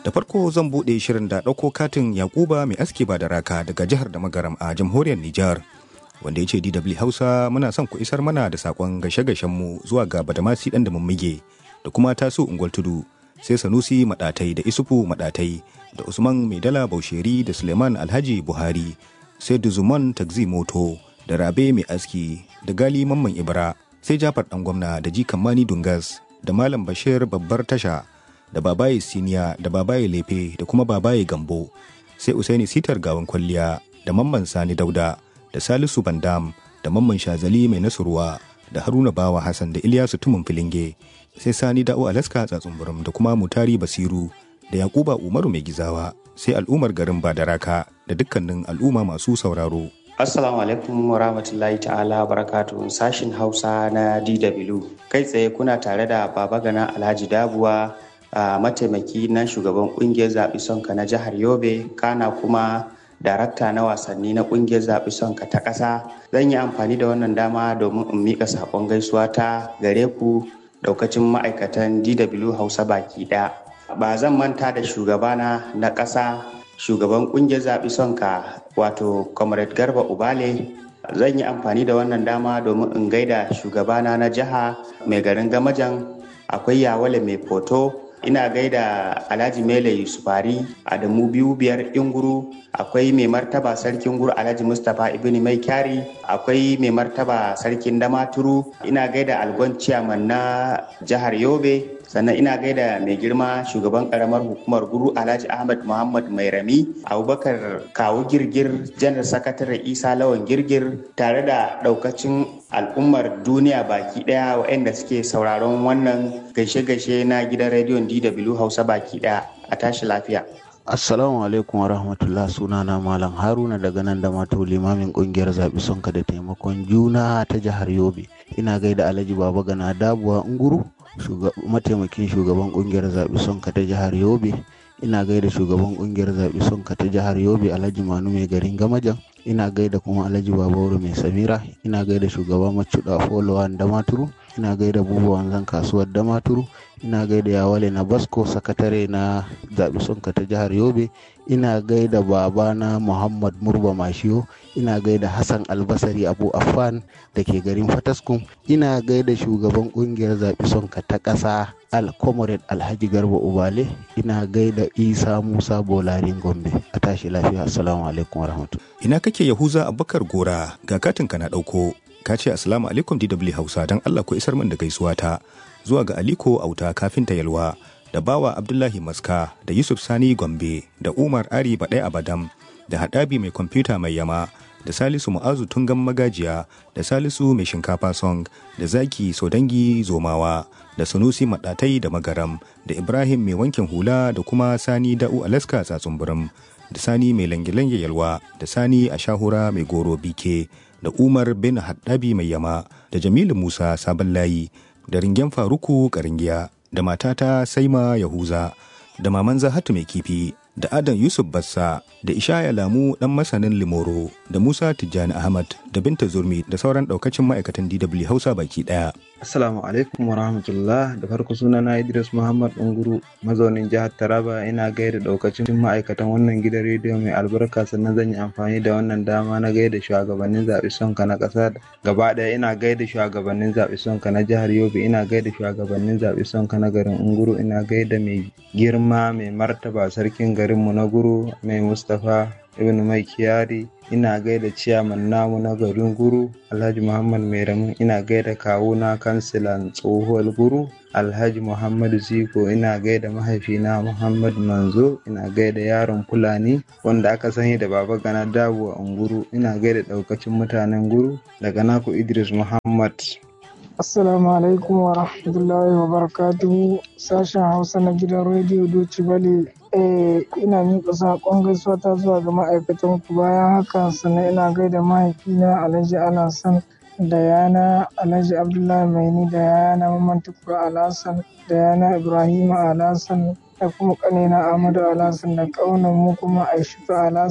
Da farko zan buɗe shirin da ɗauko katin Yakuba mai aski ba da raka daga jihar da magaram a jamhuriyar Nijar. Wanda ya ce DW Hausa muna son ku isar mana da saƙon gashe mu zuwa ga Badamasi ɗan da mummige da kuma taso unguwar tudu sai Sanusi Maɗatai da Isufu Maɗatai da Usman Maidala Bausheri da Suleiman Alhaji Buhari sai Duzuman Tagzi Moto da Rabe Mai Aski da Gali Mamman Ibra sai Jafar ɗan gwamna da Jikan Mani Dungas da Malam Bashir Babbar Tasha da Babaye Siniya da Babaye Lefe da kuma Babaye Gambo sai Usaini Sitar Gawan Kwalliya da Mamman Sani Dauda da Salisu Bandam da Mamman Shazali Mai Nasurwa da Haruna Bawa Hassan da Ilyasu Tumun Filinge sai Sani Da'o Alaska Tsatsunburum da kuma Mutari Basiru da Yakuba Umaru Mai Gizawa sai al'ummar garin Badaraka da dukkanin al'umma masu sauraro. Assalamu alaikum wa rahmatullahi ta'ala barakatu sashin Hausa na DW. Kai tsaye kuna tare da Baba Gana Alhaji Dabuwa a mataimaki na shugaban kungiyar zaɓi sonka na jihar Yobe, kana kuma darakta na wasanni na kungiyar zaɓi sonka ta ƙasa. Zan yi amfani da wannan dama domin in miƙa saƙon gaisuwa ta gare ku ɗaukacin ma'aikatan DW Hausa baki ɗaya. Ba zan manta da shugabana na ƙasa shugaban kungiyar zaɓi sonka wato comrade garba ubale zan yi amfani da wannan dama domin in gaida shugabana na jiha mai garin gamajan akwai yawale mai foto ina gaida alhaji mele yusufari adamu biyu biyar inguru akwai mai martaba sarkin guru alhaji mustapha ibn mai kyari akwai mai martaba sarkin damaturu ina gaida algon ciyaman na jihar yobe sannan ina gaida mai girma shugaban karamar hukumar guru alhaji ahmad muhammad mai rami abubakar kawu girgir janar sakatare isa lawan girgir tare da daukacin al'ummar duniya baki daya waɗanda suke sauraron wannan gaishe-gaishe na gidan rediyon dw hausa baki daya a tashi lafiya Assalamu alaikum wa rahmatullah sunana Malam Haruna daga nan da mato limamin kungiyar zaɓi sonka da taimakon juna ta jihar Yobe. Ina gaida Alhaji Baba Gana Dabuwa Nguru, mataimakin shugaban kungiyar zaɓi sonka ta jihar Yobe. Ina gaida shugaban kungiyar zaɓi sonka ta jihar Yobe Alhaji Manu mai garin Gamajan. Ina gaida kuma Alhaji Babauru mai Samira. Ina gaida shugaban Macuda Folowan Damaturu. Ina gaida Buba Wanzan kasuwar Damaturu. ina gaida yawale na basko sakatare na zaɓi sonka ta jihar yobe ina gaida babana muhammad murba mashiyo ina gaida hassan albasari abu affan da ke garin fataskum ina gaida shugaban kungiyar zaɓi sonka ta ƙasa alcomrade alhaji garba ubale ina gaida isa musa bolarin gombe a tashi lafiya assalamu alaikum warahmatullahi ina kake yahuza abubakar gora ga katinka na ɗauko ka ce assalamu alaikum dw hausa don allah ku isar min da gaisuwa ta zuwa ga Aliko Auta kafinta Yalwa da Bawa Abdullahi Maska da Yusuf Sani Gombe da Umar Ari Baɗai Abadam da Haɗabi mai kwamfuta mai yama da Salisu Mu'azu Tungan Magajiya da Salisu mai shinkafa song da Zaki Sodangi Zomawa da Sanusi Maɗatai da Magaram da Ibrahim mai wankin hula da kuma Sani Da'u Alaska Tsatsumburum da Sani mai lange-lange Yalwa da Sani a shahura mai goro bike da Umar bin Haɗabi mai yama da Jamilu Musa Sabon Layi da ringen faruku karingiya da matata saima yahuza da maman zahatu mai kifi da adan yusuf bassa da ishaya lamu dan masanin limoro da musa tijjani ahmad da binta zurmi da sauran daukacin ma'aikatan dw hausa baki daya Assalamu alaikum wa rahmatullah da farko sunana Idris Muhammad Unguru mazaunin jihar Taraba ina gaida daukacin ma'aikatan wannan gidan rediyo mai albarka sannan zan yi amfani da wannan dama na gaida shugabannin zaɓi sonka na ƙasa gaba ɗaya ina gaida shugabannin zaɓi sonka na jihar Yobe ina gaida shugabannin zaɓi sonka na garin Unguru ina gaida mai girma mai martaba sarkin garinmu na Guru mai Mustapha ibn mai kiyari ina gaida ciyaman namu na garin guru alhaji muhammad mairamu ina gaida kawuna kansilan tsohuwar guru alhaji muhammadu ziko ina gaida mahaifina muhammad manzo ina gaida yaron fulani wanda aka sani da baba gana dawo a unguru ina gaida daukacin mutanen guru daga naku idris muhammad Assalamu alaikum wa rahmatullahi wa barakatuhu sashen Hausa na gidan rediyo Doci Bale. Eh, ina miƙa saƙon gaisuwa ta zuwa ga ma'aikatan ku bayan haka sannan ina gaida mahaifina Alhaji Alhassan da yana Alhaji Abdullahi Maini da yana Mamman Tukur Alhassan da yana Ibrahim Alhassan da kuma ƙanina Ahmadu Alhassan da ƙaunar mu kuma Aishatu Alhassan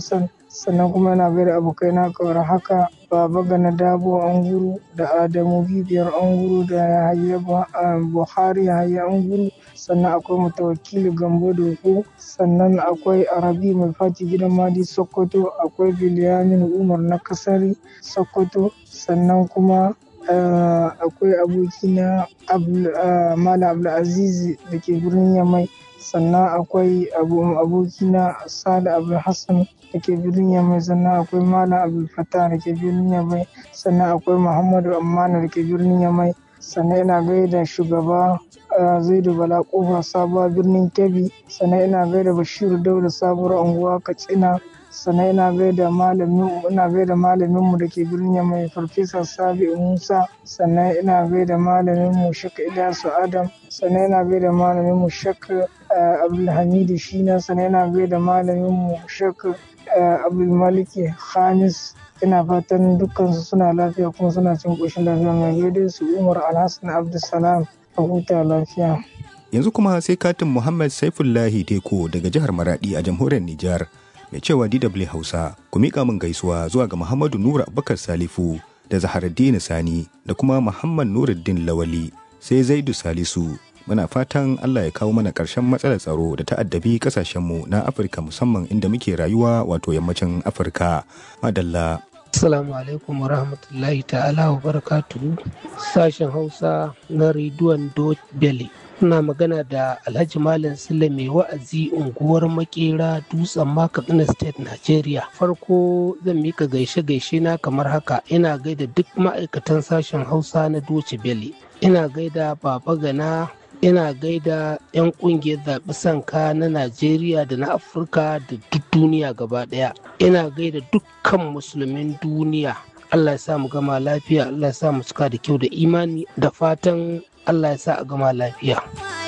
sannan kuma yana gaida abokai na kawar haka baba gana dabo anguru da adamu bibiyar anguru da yahaya buhari yahaya anguru sannan akwai mutawakili gambo dogo sannan akwai arabi mai fati gidan madi sokoto akwai biliyamin umar na kasari sokoto sannan kuma akwai abokina mala abdulaziz da ke birnin yamai sannan akwai abokina sada abdulhassan da ke birnin yamai sannan akwai malam abdulfatah da ke birnin yamai sannan akwai muhammadu ammana da ke birnin yamai sannan ina gaida shugaba zaidu bala kofa sabuwa birnin kebbi sannan ina gaida bashiru dauda sabuwar unguwa katsina sannan ina gaida malamin ina gaida malamin mu dake birnin mai farfesa sabi musa sannan ina gaida malamin mu shaka ilyasu adam sannan ina gaida malamin mu shaka abdulhamidu shina sannan ina gaida malamin mu shaka abdulmaliki khamis ina fatan dukkansu suna lafiya kuma suna cin ƙoshin lafiya mai gaida su umar alhassan abdulsalam a huta lafiya yanzu kuma sai katin muhammad saifullahi teko daga jihar maradi a jamhuriyar nijar mai cewa DW Hausa ku miƙa min gaisuwa zuwa ga Muhammadu Nura Abubakar Salifu da Zaharaddini Sani da kuma Muhammad Nuruddin Lawali sai Zaidu Salisu muna fatan Allah ya kawo mana ƙarshen matsalar tsaro da ta'addabi ƙasashenmu na Afirka musamman inda muke rayuwa wato yammacin Afirka. Madalla. Assalamu alaikum wa rahmatullahi ta'ala wa barakatuhu sashen Hausa na rediyon Dot Belly. Ina magana da Alhaji Malam Sule mai wa'azi unguwar makera dutsen Katsina State, Nigeria. Farko zan mika gaishe-gaishe na kamar haka ina gaida duk ma'aikatan sashen Hausa na Doce Belly. Ina gaida Baba Gana ina gaida 'yan kungiyar zaɓi sanka na najeriya da na afirka da duk duniya gaba ɗaya ina gaida dukkan musulmin duniya allah ya sa mu gama lafiya allah ya sa mu cika da kyau da imani da fatan allah ya sa a gama lafiya